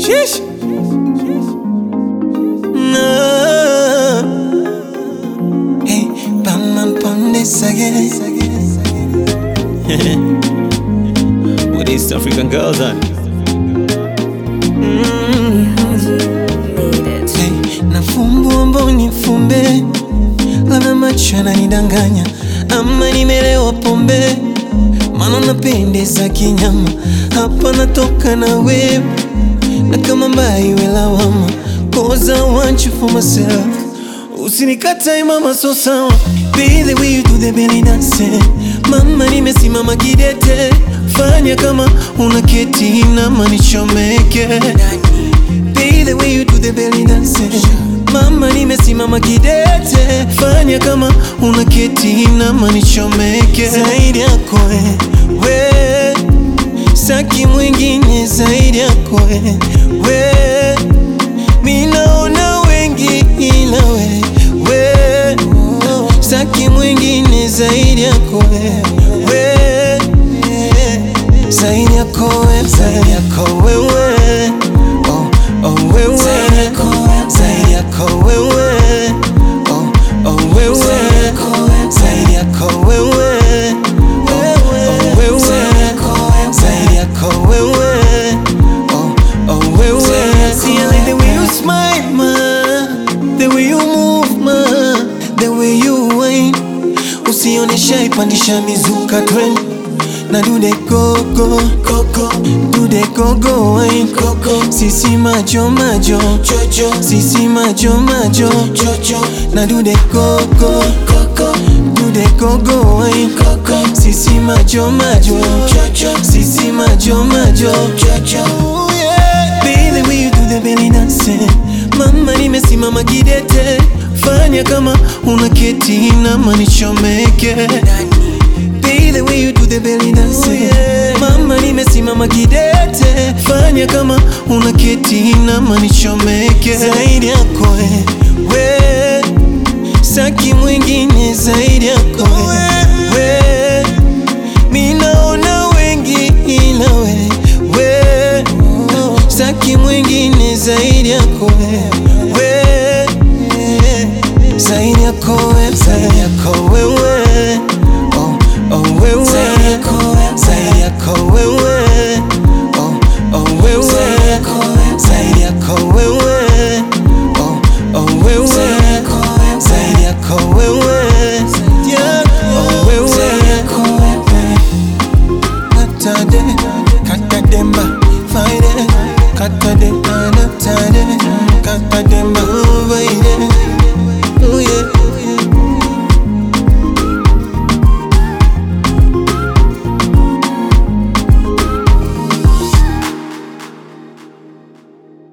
Sheesh. No. Hey, Batman Pandesage. With East African girls on. Hey, nafumbua mboni fumbe, labda macho yananidanganya ama nimelewa pombe, maana napendeza kinyama, hapa natoka na wewe na kama mbaya iwe lawama, cause I want you for myself. Usinikatae mama, so sawa, be the way you do the belly dance. Mama, nimesimama kidete, fanya kama una keti na manichomeke Be the way you do the belly dance Mama nimesimama kidete Fanya kama una keti na manichomeke Zaidi yako we, we Saki mwingine zaidi yako we, we Minaona wengi ila we, we Saki mwingine zaidi yako we, we Zaidi yako we, zaidi yako wewe Oh, oh wewe Zaidi yako wewe Oh, oh wewe Zaidi yako wewe Oh, oh wewe Zaidi yako wewe Oh, oh wewe See I like the way you smile ma The way you move ma The way you whine Usionesha ipandisha mizuka trend na do the go go go go do the go go wine go go sisi majo majo jojo sisi majo majo jojo na do the go go go go do the go go wine go go sisi majo majo jojo sisi majo majo jojo Be the way you do the belly dance Mama nimesimama kidete Fanya kama una keti na manichomeke Be the way you do the belly dance Mama nimesimama kidete Fanya kama una keti na manichomeke Zaidi yako we, we Saki mwingine zaidi yako we, we Minaona wengi ila we, we Saki mwingine zaidi yako we, we Zaidi yako we, zaidi yako wewe Oh, oh wewe Zaidi yako wewe Oh, oh wewe Zaidi yako wewe Oh, oh wewe Zaidi yako wewe Oh wewe Katade, katademba, faide, katade